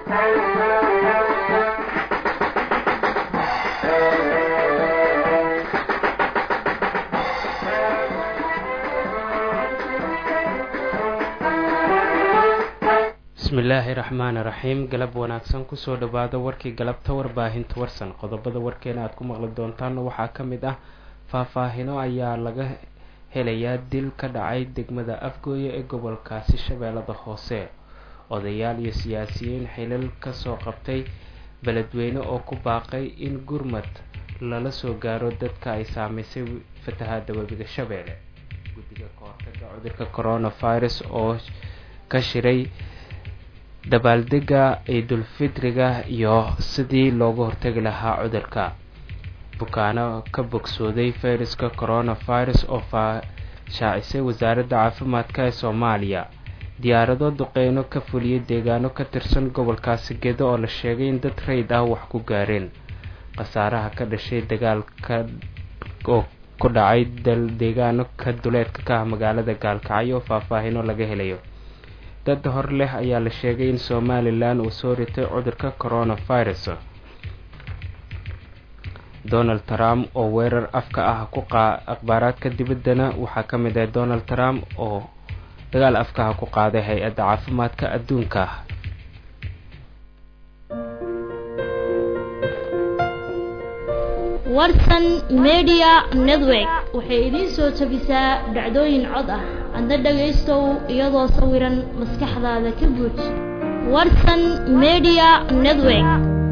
bismillaahi raxmaani raxiim galab wanaagsan kusoo dhawaada warkii galabta warbaahinta warsan qodobada warkeena aad ku maqli doontaanna waxaa ka mid ah faahfaahino ayaa laga helayaa dil ka dhacay degmada afgooye ee gobolkaasi shabeellada hoose odayaal iyo siyaasiyiin xilal kasoo qabtay beledweyne oo ku baaqay in gurmad lala soo gaaro dadka ay saameysay fatahaada webiga shabeelle guddiga kahortaga cudurka coronavirus oo ka shiray dabaaldega ciidulfitriga iyo sidii looga hortagi lahaa cudurka bukaano ka bogsooday fayraska coronavirus oo faashaacisay wasaaradda caafimaadka ee soomaaliya diyaarado duqeyno ka fuliyay deegaano ka tirsan gobolkaasi gedo oo la sheegay in dad rayd ah wax ku gaareen khasaaraha ka dhashay dagaalka oo ku dhacay deegaano ka duleedka ka ah magaalada gaalkacyo oo faahfaahino laga helayo dad hor leh ayaa la sheegay in somalilan uu soo ritay cudurka coronavirus donald trump oo weerar afka ah ku akhbaaraadka dibaddana waxaa ka mid ah donald trump oo dagaal afkaha ku qaaday hay-adda caafimaadka adduunka warsan media network waxay idiin soo jabisaa dhacdooyin cod ah adna dhagaystow iyadoo sawiran maskaxdaada ka buuj warsan media network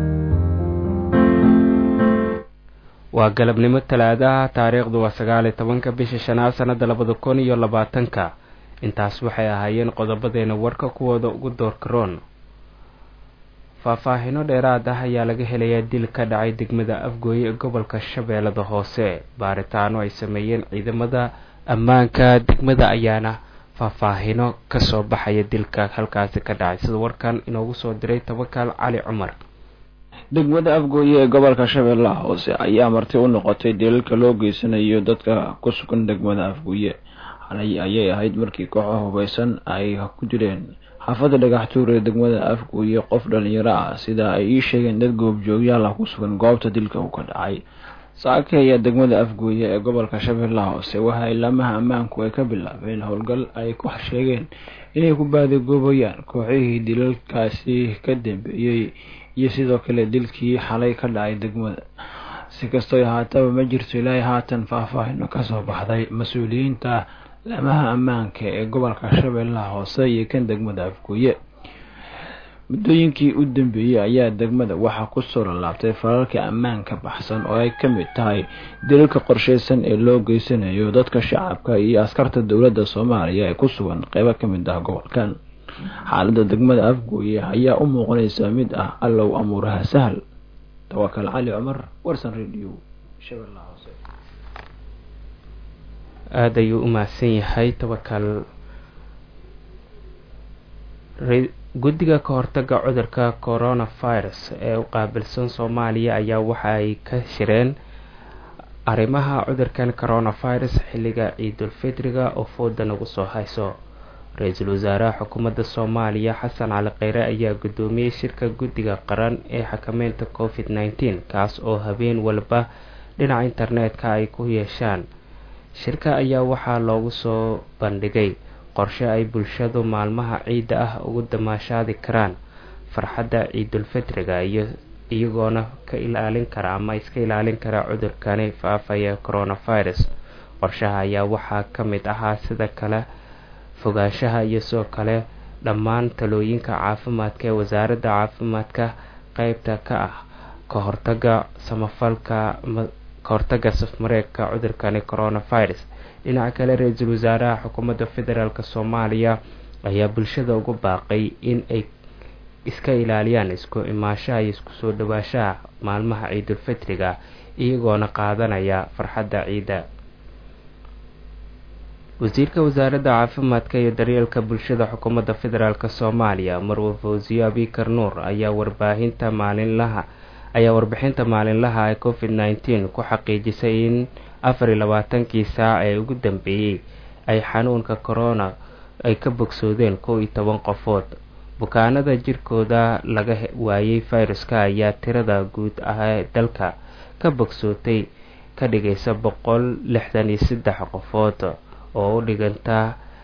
waa galabnimo talaadaha taariikhdu waa sagaaliyo tobanka bisha shanaad sanada labada kun iyo labaatanka intaas waxay ahaayeen qodobadeena warka kuwooda ugu doorkaroon faahfaahino dheeraad ah ayaa laga helayaa dil ka dhacay degmada afgooye ee gobolka shabeellada hoose baaritaano ay sameeyeen ciidamada ammaanka degmada ayaana faahfaahino kasoo baxaya dilka halkaasi ka dhacay sida warkan inoogu soo diray tabakaal cali cumar degmada afgooye ee gobolka shabeellaha hoose ayaa marti u noqotay dilalka loo geysanayo dadka ku sugan degmada afgooye xalay ayay ahayd markii kooxo hubaysan ay ku dileen xaafadda dhagaxtuur ee degmada afgooye qof dhalinyaro ah sida ay ii sheegeen dad goobjoogyaal ah ku sugan goobta dilka uu ka dhacay saaki ayaa degmada afgooye ee gobolka shabeellaha hoose waxa ilaamaha ammaanku ay ka bilaabeen howlgal ay ku sheegeen inay ku baadigoobayaan kooxihii dilalkaasi ka dambeeyey iyo sidoo kale dilkii xalay ka dhacay degmada si kastoo ahaataba ma jirto ilaahay haatan faahfaahino kasoo baxday mas-uuliyiinta laamaha ammaanka ee gobolka shabeellaha hoose iyo kan degmada afgooye muddooyinkii u dambeeyey ayaa degmada waxaa kusoo lalaabtay falalka ammaanka baxsan oo ay ka mid tahay dilalka qorsheysan ee loo geysanayo dadka shacabka iyo askarta dowladda soomaaliya ee ku sugan qeybo ka mid ah gobolkan xaaladda degmada afgooye ayaa u muuqanaysa mid ah allow amuuraha sahal tawakal cali cumar warsan radio shabeellaha hoose aada ayuu u mahadsan yahay tabakal guddiga ka hortaga cudurka coronavirus ee u qaabilsan soomaaliya ayaa waxa ay ka shireen arrimaha cudurkan coronavirus xilliga ciidulfitriga oo fooda nagu soo hayso ra-iisul wasaaraha xukuumadda soomaaliya xasan cali kheyre ayaa guddoomiyey shirka guddiga qaran ee xakameynta covid nneteen kaas oo habeen walba dhinaca internetka ay ku yeeshaan shirka ayaa waxaa loogu soo bandhigay qorshe ay bulshadu maalmaha ciidda ah ugu damaashaadi karaan farxadda ciidulfitriga iyo iyagoona ka ilaalin kara ama iska ilaalin kara cudurkani faafaya coronavirus qorshaha ayaa waxaa ka mid ahaa sida kale fogaanshaha iyo sidoo kale dhammaan talooyinka caafimaadka ee wasaaradda caafimaadka qeybta ka ah ka hortaga samafalka ka hortaga safmareegka cudurkani coronavirus dhinaca kale ra-iisul wasaaraha xukuumadda federaalk soomaaliya ayaa bulshada ugu baaqay in ay iska ilaaliyaan isku imaashaha iyo isku soo dhawaashaha maalmaha ciidulfitriga iyagoona qaadanaya farxadda ciidda wasiirka wasaaradda caafimaadka iyo daryeelka bulshada xukuumadda federaalk soomaaliya marwe fawsiyo abikar nuur ayaa warbaahinta maalinlaha ayaa warbixinta maalinlaha ee covid nneteen ku xaqiijisay in afar iyo labaatankii saac ee ugu dambeeyey ay xanuunka corona ay ka bogsoodeen kow iyo toban qofood bukaanada jirkooda laga waayay fayraska ayaa tirada guud ah ee dalka ka bogsootay ka dhigaysa boqol lixdan iyo saddex qofood oo u dhiganta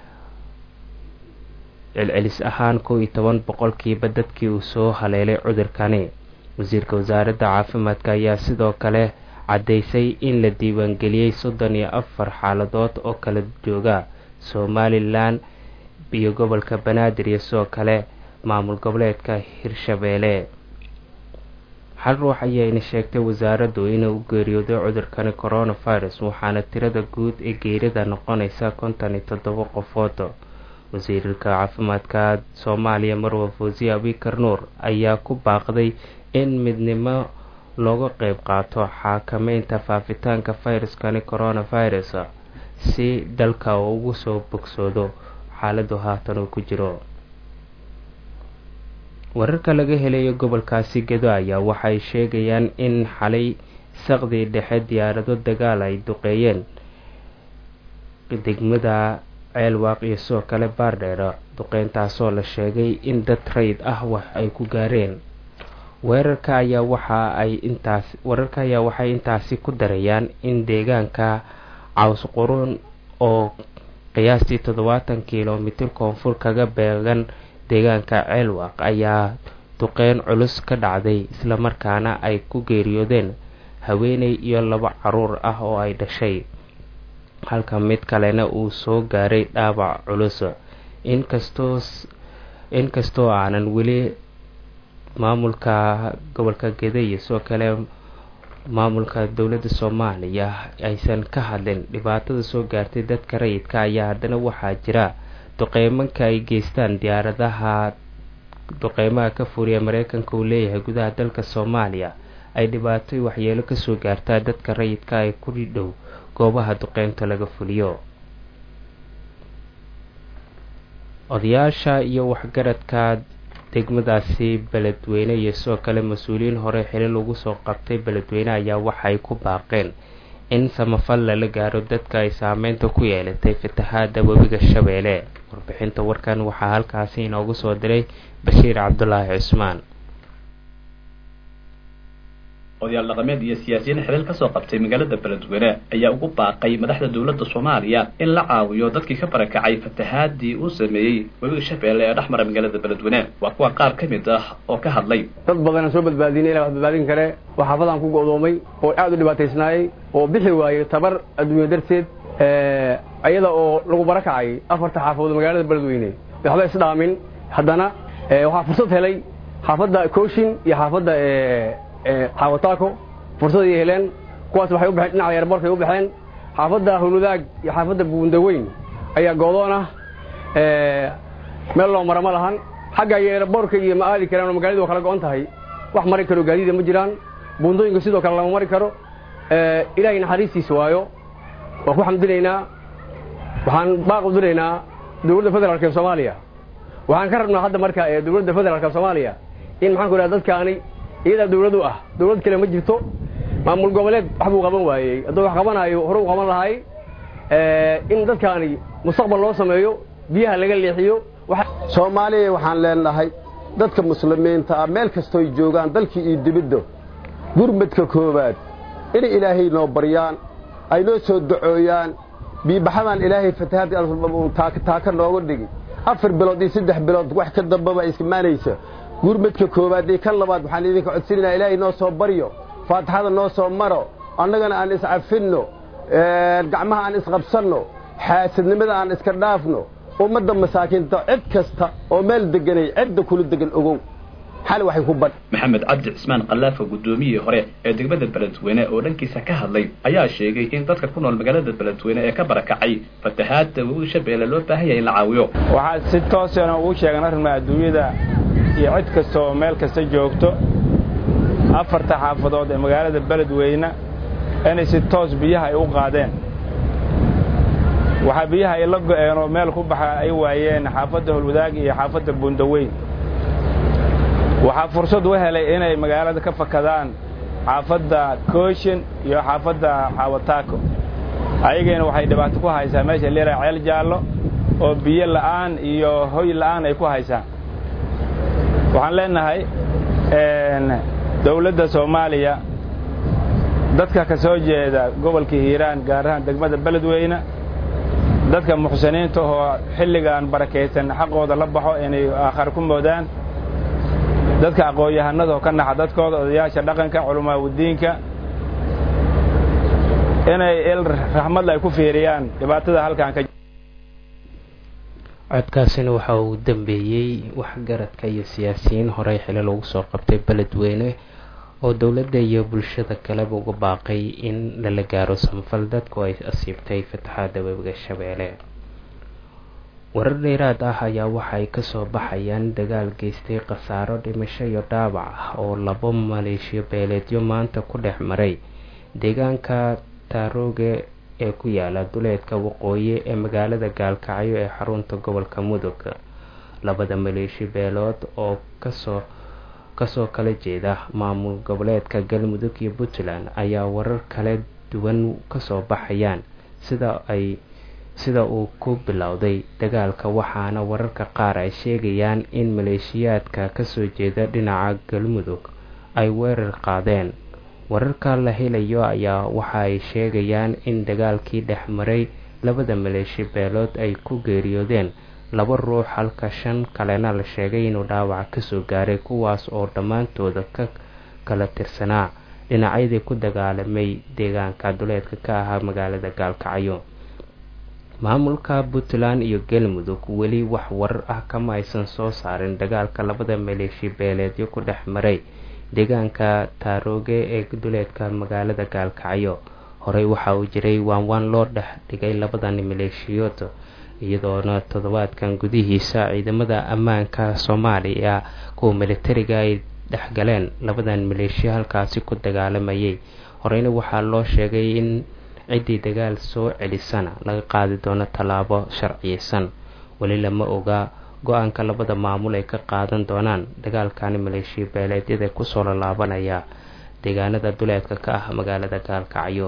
celcelis ahaan kow iyo toban boqolkiiba dadkii uu soo haleelay cudurkani wasiirka wasaaradda caafimaadka ayaa sidoo kale caddaysay in la diiwaangeliyey soddon iyo afar xaaladood oo kala jooga somalilan iyo gobolka banaadir iyo sidoo kale maamul goboleedka hirshabeelle hal ruux ayayna sheegtay wasaaraddu inuu u geeriyooday cudurkani coronavirus waxaana tirada guud ee geerida noqonaysa konton iyo toddoba qofood wasiirka caafimaadka soomaaliya marwa fawsiye abikar nuur ayaa ku baaqday in midnimo looga qeyb qaato xakameynta faafitaanka fayraskani coronavirus si dalka uu ugu soo bogsoodo xaaladu haatan uu ku jiro wararka laga helayo gobolkaasi gedo ayaa waxay sheegayaan in xalay saqdii dhexe diyaarado dagaal ay duqeeyeen degmada ceelwaaq iyo sidoo kale baardheera duqeyntaasoo la sheegay in dad rayid ah wax ay ku gaareen weerarka ayaa waxa ay intaas wararka ayaa waxay intaasi ku darayaan in deegaanka caws qurun oo qiyaastii toddobaatan kilomitir koonfur kaga beegan deegaanka ceelwaaq ayaa duqeyn culus ka dhacday islamarkaana ay ku geeriyoodeen haweeney iyo laba caruur ah oo ay dhashay halka mid kalena uu soo gaaray dhaawac culus inkastoo inkastoo aanan weli maamulka gobolka geda iyo sidoo kale maamulka dowladda soomaaliya aysan ka hadlin dhibaatada soo gaartay dadka rayidka ayaa haddana waxaa jira duqeymanka ay geystaan diyaaradaha duqeymaha ka furiya mareykanka uu leeyahay gudaha dalka soomaaliya ay dhibaato waxyeelo kasoo gaartaa dadka rayidka ay ku dhow goobaha duqeynta laga fuliyo odayaasha iyo waxgaradka degmadaasi beledweyne iyo sidoo kale mas-uuliyiin hore xilin lagu soo qabtay beledweyne ayaa waxay ku baaqeen in samafal lala gaaro dadka ay saameynta ku yeelatay fatahaada webiga shabeelle warbixinta warkan waxaa halkaasi inoogu soo diray bashiir cabdulaahi cusmaan odayaal dhaqameed iyo siyaasiyiin xilal kasoo qabtay magaalada beledweyne ayaa ugu baaqay madaxda dowladda soomaaliya in la caawiyo dadkii ka barakacay fatahaadii uu sameeyey webiga shabeelle ee dhex mara magaalada beledweyne waa kuwa qaar ka mid ah oo ka hadlay dad badanaan soo badbaadinay ilaa wax badbaadin kare oo xaafadaan ku go'doomay oo aad u dhibaataysnaayey oo bixi waayey tabar adduunya darteed iyada oo lagu barakacay afarta xaafadood magaalada beledweyne waxba isdhaamin haddana waxaa fursad helay xaafadda kooshin iyo xaafadda xaawataako fursad ay heleen kuwaas waxay u baxeen dhinaca yarborkay u baxeen xaafadda howlwadaag iyo xaafadda buundaweyn ayaa goodoon ah meel loo mara ma lahan xagga yeerborka iyo ma aadi karaan oo magaaladu waa kala go'on tahay wax mari karo gaadiida ma jiraan buundooyinka sidoo kale lama mari karo ilaahay naxariistiisa waayo waan ku xamdinaynaa waxaan baaq u diraynaa dowladda federaalka ee soomaaliya waxaan ka rabnaa hadda marka dowladda federaalka soomaaliya in maxaan ku idhaha dadkaani iyadaa dawlad u ah dawlad kale ma jirto maamul goboleed wax buu qaban waayey hadduu wax qabanaayo hore u qaban lahay in dadkaani mustaqbal loo sameeyo biyaha laga leexiyo soomaaliya waxaan leenahay dadka muslimiinta ah meel kastooy joogaan dalkii iyo dibidda gurmadka koowaad inay ilaahay noo baryaan ay noo soo dacooyaan biibaxadaan ilaahay fatahaadda taaka nooga dhigi afar bilood iyo saddex bilood wax ka dambaba iskimaanaysa gurmadka koowaad iyo kan labaad waxaan idinka codsanayna ilaahay noo soo baryo faatixada noo soo maro annagana aan iscafinno gacmaha aan isqabsanno xaasadnimada aan iska dhaafno ummadda masaakiinta cid kasta oo meel deganay cidda kula degan ogow xal waxay ku badh maxamed cabdi cismaan khallaafa guddoomiyihii hore ee degmada beledweyne oo dhankiisa ka hadlay ayaa sheegay in dadka ku nool magaalada beledweyne ee ka barakacay fatahaadda webiga shabeelle loo baahan yahay in la caawiyo waxaa si toosana ugu sheegan arrinmaa adduunyada iyo cid kasta oo meel kasta joogto afarta xaafadood ee magaalada beledweyne inay si toos biyaha ay u qaadeen waxaa biyaha ay la go'een oo meel ku baxa ay waayeen xaafadda holwadaag iyo xaafadda buundaweyn waxaa fursad u helay inay magaalada ka fakadaan xaafadda kooshin iyo xaafadda xaawataako ayagayna waxay dhibaato ku haysaa meesha leeraa ceel jaallo oo biyo la'aan iyo hoy la'aan ay ku haysaan waxaan leenahay dowladda soomaaliya dadka ka soo jeeda gobolka hiiraan gaar ahaan degmada beledweyne dadka muxsiniinta oo xilligan barakaysan xaqooda la baxo inay aakhar ku moodaan dadka aqoon-yahanada oo ka naxa dadkooda odayaasha dhaqanka culamaauddiinka inay il raxmadla ay ku fiiriyaan dhibaatada halkan ka codkaasina waxa uu dambeeyey waxgaradka iyo siyaasiyiin horey xili lagu soo qabtay beledweyne oo dowladda iyo bulshada kaleba uga baaqay in lala gaaro samfal dadku ay asiibtay fataxaada webiga shabeelle warar dheeraad ah ayaa waxaay kasoo baxayaan dagaal geystay khasaaro dhimasho iyo dhaawac ah oo labo maleeshiyo beeleedyo maanta ku dhex maray deegaanka taarooge ee ku yaala duleedka waqooyi ee magaalada gaalkacyo ee xarunta gobolka mudug labada maleeshi beelood oo kasoo kasoo kala jeeda maamul goboleedka galmudug iyo puntland ayaa warar kala duwan kasoo baxayaan sida ay sida uu ku bilowday dagaalka waxaana wararka qaar ay sheegayaan in maleeshiyaadka kasoo jeeda dhinaca galmudug ay weerar qaadeen wararka la helayo ayaa waxa ay sheegayaan in dagaalkii dhex maray labada maleeshi beelood ay ku geeriyoodeen laba ruux halka shan kalena la sheegay inuu dhaawac kasoo gaaray kuwaas oo dhammaantooda ka kala tirsanaa dhinacyadii ku dagaalamay deegaanka duleedka ka ahaa magaalada gaalkacyo maamulka puntland iyo galmudug weli wax warar ah kama aysan soo saarin dagaalka labada maleeshi beeleedyo ku dhex maray deegaanka taarooge ee duleedka magaalada gaalkacyo horey waxa uu jiray waanwaan loo dhex dhigay labadan maleeshiyood iyadoona toddobaadkan gudihiisa ciidamada ammaanka soomaaliya kuwa militariga ay dhexgaleen labadan maleeshiyo halkaasi ku dagaalamayay horeyna waxaa loo sheegay in ciddii dagaal soo celisana laga qaadi doono tallaabo sharciyeysan weli lama oga go-aanka labada maamul ay ka qaadan doonaan dagaalkani maleeshiya beeleedyada kusoo lallaabanaya deegaanada duleedka ka ah magaalada gaalkacyo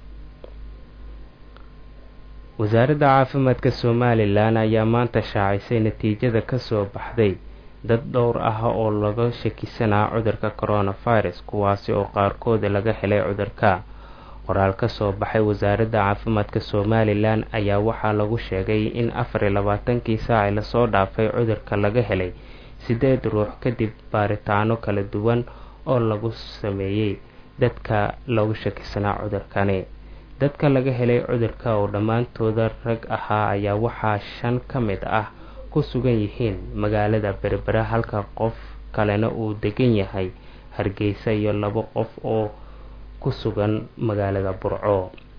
wasaaradda caafimaadka somalilan ayaa maanta shaacisay natiijada kasoo baxday dad dhowr ah oo laga shakisanaa cudurka coronavirus kuwaasi oo qaarkooda laga helay cudurka qoraal kasoo baxay wasaaradda caafimaadka somalilan ayaa waxaa lagu sheegay in afar iyo labaatankii saaci lasoo dhaafay cudurka laga helay sideed ruux kadib baaritaano kala duwan oo lagu sameeyey dadka lagu shakisanaa cudurkani dadka laga helay cudurka oo dhammaantooda rag ahaa ayaa waxaa shan ka mid ah ku sugan yihiin magaalada berbera halka qof kalena uu degan yahay hargeysa iyo labo qof oo ku sugan magaalada burco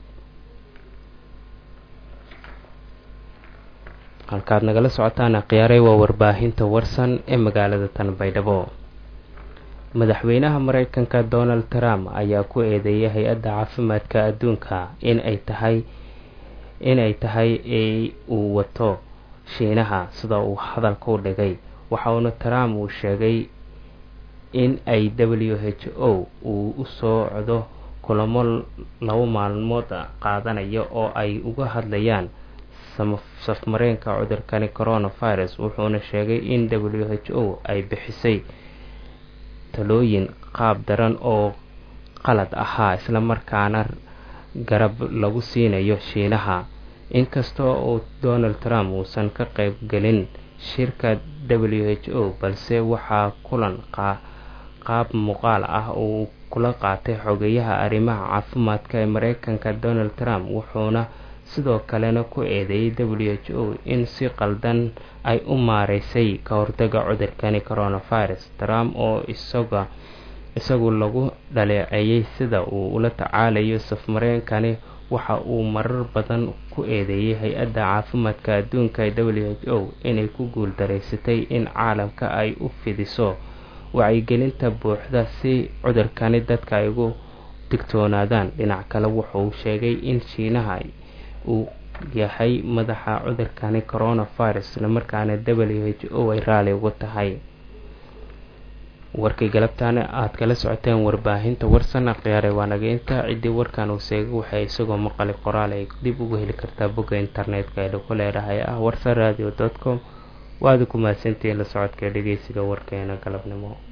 halkaad nagala socotaan akhyaaray waa warbaahinta warsan ee magaalada tanbaydhabo madaxweynaha mareykanka donald trump ayaa ku eedeeyay hay-adda caafimaadka adduunka in ay tahay inay tahay ee uu wato shiinaha sida uu hadalka u dhigay waxauna trump uu sheegay in ay w h o uu u socdo kulamo labo maalmood qaadanaya oo ay uga hadlayaan safmareenka cudurkani coronavirus wuxuuna sheegay in w h o ay bixisay talooyin qaab daran oo qalad ahaa islamarkaana garab lagu siinayo shiinaha inkasta oo donald trump uusan ka qayb gelin shirka w h o balse waxaa kulan qaab muuqaal ah uu kula qaatay xogeyaha arrimaha caafimaadka ee mareykanka donald trump wuxuuna sidoo kalena ku eedeeyay w h o in si qaldan ay u maareysay ka hortaga cudurkani coronavirus trump oo isaga isagu lagu dhaleeceeyay sida uu ula tacaalayo safmareenkani waxa uu marar badan ku eedeeyay hay-adda caafimaadka adduunka ee w h o inay ku guuldareysatay in caalamka ay u fidiso wacyigelinta buuxda si cudurkani dadka ay ugu digtoonaadaan dhinac kale wuxuu sheegay in shiinaha uu yahay madaxa cudurkani coronavirus islamarkaana w h o ay raali ugu tahay warkii galabtaana aada kala socoteen warbaahinta warsan akhyaare waa naga intaa ciddii warkan uu seegay waxay isagoo maqali qoraal ay dib ugu heli kartaa bogga internetka ee lagu leedahay ah warsan radio com waada ku mahadsantihiin la socodka dhegeysiga warkeena galabnimo